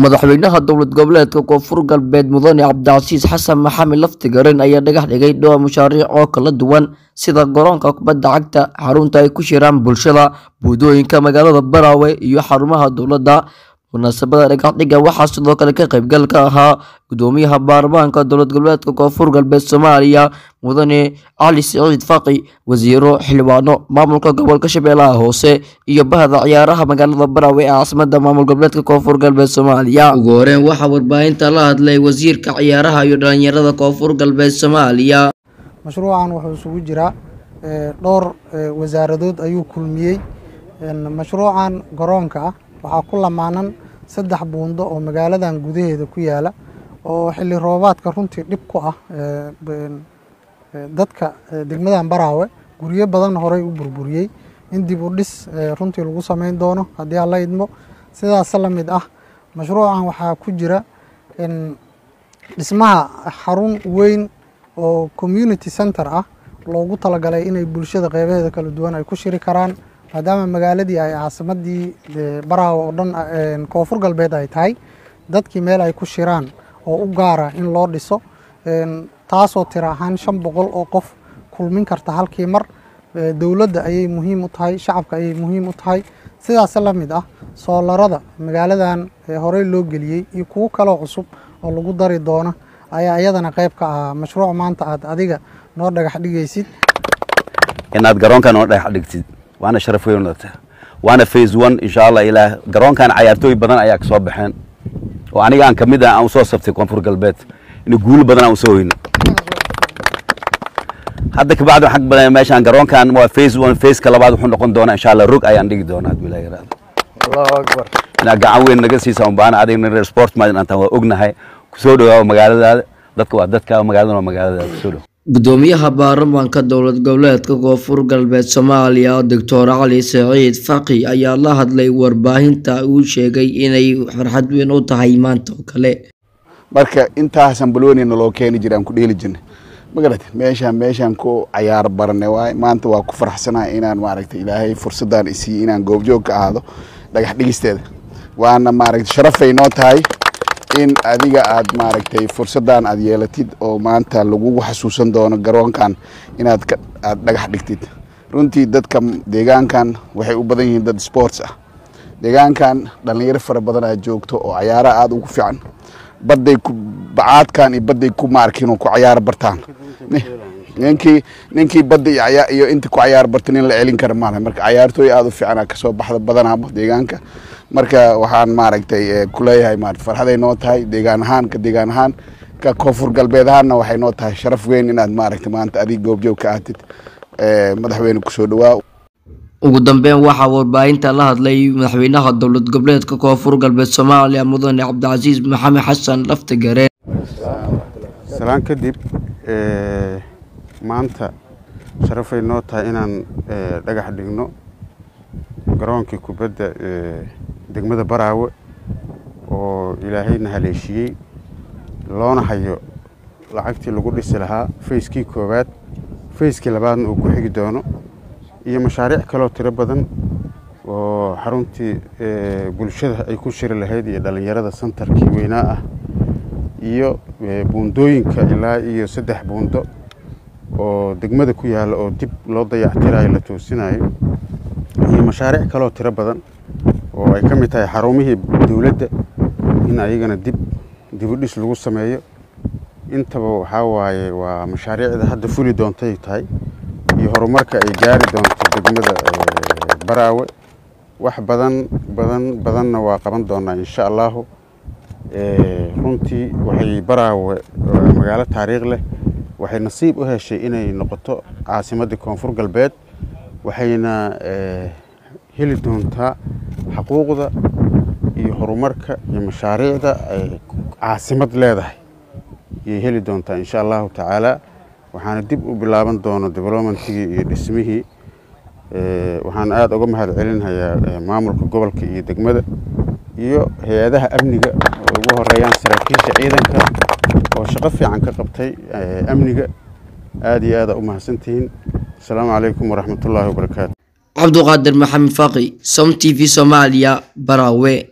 madaxweynaha dowlad goboleedka koonfur galbeed mudane cabdicasiis xasan maxamed laftigarin ayaa dhagax dhigay dhowr mashaariic oo kala duwan sida garoonka kubadda cagta xarunta ay ku shiraan bulshada buudooyinka magaalada baraawe iyo xarumaha dowladda munaasabada dhagaxdhiga waxaa sidoo kale ka qaybgal ka ahaa gudoomiyaha baarlamaanka dowlad goboleedka koonfur galbeed soomaaliya mudane cali siciid faqi wasiiro xildhibaano maamulka gobolka shabeellaha hoose iyo bahda ciyaaraha magaalada baraawe ee caasimada maamul goboleedka koonfur galbeed soomaaliya ugu horeyn waxaa warbaahinta la hadlay wasiirka ciyaaraha iyo dhalinyarada koonfur galbeed soomaaliya mashruucan wuxuu isugu jiraa dhowr wasaaradood ayuu kulmiyey mashruucan garoonka ah waxaa ku lamaanan saddex buundo oo magaaladan gudaheeda ku yaala oo xilli roobaadka runtii dhib ku ah dadka degmadan baraawe guryo badan horey u burburiyey in dib u dhis runtii lagu sameyn doono haddii aan la idmo sidaas la mid ah mashruucan waxaa ku jira dhismaha xarun weyn oo community center ah loogu talagalay inay bulshada qeybaheeda kala duwan ay ku shiri karaan maadaama magaaladii ay caasimadii baraawe oo dhan koonfur galbeed ay tahay dadkii meel ay ku shiraan oo u gaara in loo dhiso taasoo tira ahaan shan boqol oo qof kulmin karta halkii mar dowladda ayay muhiim u tahay shacabka ayay muhiim u tahay sidaas la mid ah soolarada magaaladan horey loo geliyey iyo kuwo kaloo cusub oo lagu dari doono ayaa iyadana qayb ka ahaa mashruuc maanta aad adiga noo dhagax dhigaysid inaad garoonkan noo dhagax dhigtid waana sharaf weyn waana phase one insha allah ilaa garoonkan cayaartooy badan ayaa kasoo baxeen oo aniga aan kamid ah aan usoo sabtay koonfur galbeed in guulo badan aan usoo hoyno hadda kabacdi waxaan badan meeshaan garoonkan waa phase one phase ka labaad wuxuu noqon doonaa insha allah rog ayaan dhigi doonaa hadii ilaahay yaraado allahu akbar inaad gacan weyn naga siisa un baana adigna reer sport maadin antaan waa ognahay kusoo dhawaawa magaaladaada dadka waa dadka magaaladana waa magaaladaada kusoo dhow gudoomiyaha baarlamaanka dowlad goboleedka koonfur galbeed soomaaliya doctor cali saciid faqi ayaa la hadlay warbaahinta uu sheegay inay farxad weyn u tahay maanta oo kale marka intaasan balwanina loo keeni jira aan ku dheeli jirnay magarate meeshaan meeshaan ku cayaar barane waay maanta waa ku faraxsanahay inaan maaragtay ilaahay fursadaan isiiye inaan goobjoog ka ahaado dhagax dhigisteeda waana maaragtay sharafay noo tahay in adiga aad maaragtay fursaddan aad yeelatid oo maanta lagugu xasuusan doono garoonkan inaad aad dhagax dhigtid runtii dadka deegaankan waxay u badan yihiin dad sports ah deegaankan dhallinyaro fara badan aad joogto oo cayaaraha aada ugu fiican badday ku bacaadkan iyo badday ku maarkin ku cayaar bartaan ninkii ninkii badda iyo inta ku cayaar barta nin la celin kara maala marka cayaartooy aada u fiican kasoo baxda badanaaba deegaanka marka waxaan maaragtay kuleeyahay ma farxaday noo tahay deegaan ahaan ka deegaan ahaan ka koonfur galbeed ahaanna waxay noo tahay sharaf weyn inaad maaragtay maanta adig goobjoog ka aatid madaxweyne kusoo dhawaa ugu dambeyn waxaa warbaahinta la hadlay madaxweynaha dowlad goboleedka koonfur galbeed soomaaliya mudane cabdicasiis maxamed xasan laftigare salaan kadib maanta sharafay noo tahay inaan dhagax dhigno garoonkii kubadda degmada baraawe oo ilaahayna haleeshiyey loona hayo lacagtii lagu dhisi lahaa fayskii koowaad fayskii labaadna uu ku xigi doono iyo mashaariic kaloo tiro badan oo xaruntii bulshada ay ku shiri lahayd iyo dhallinyarada santarkii weynaa ah iyo buundooyinka ilaa iyo saddex buundo oo degmada ku yaalla oo dib loo dayactirayo la toosinayo iyo mashaariic kaloo tiro badan oo ay ka mid tahay xarumihii dowladda in ayagana dib dibudhis lagu sameeyo intaba waxaa waaye waa mashaariicda hadda fuli doontay tahay iyo horumarka ay gaari doonto degmada baraawe wax badan badan badanna waa qaban doonaa insha allahu runtii waxay baraawe magaalo taariikh leh waxay nasiib u heshay inay noqoto caasimadda koonfur galbeed waxayna heli doontaa xaquuqda iyo horumarka iyo mashaariicda ay caasimad leedahay ayay heli doontaa insha allahu tacaala waxaana dib u bilaaban doono developmentigii iyo dhismihii waxaan aada uga mahad celinhayaa maamulka gobolka iyo degmada iyo hay-adaha amniga oo ugu horeeyaan saraakiisha ciidanka oo shaqo fiican ka qabtay amniga aada iyo aada u mahadsantihiin asalaamu calaykum waraxmatullaahi wabarakaatu cabduqaadir maxamed faqi som t v soomaaliya baraawe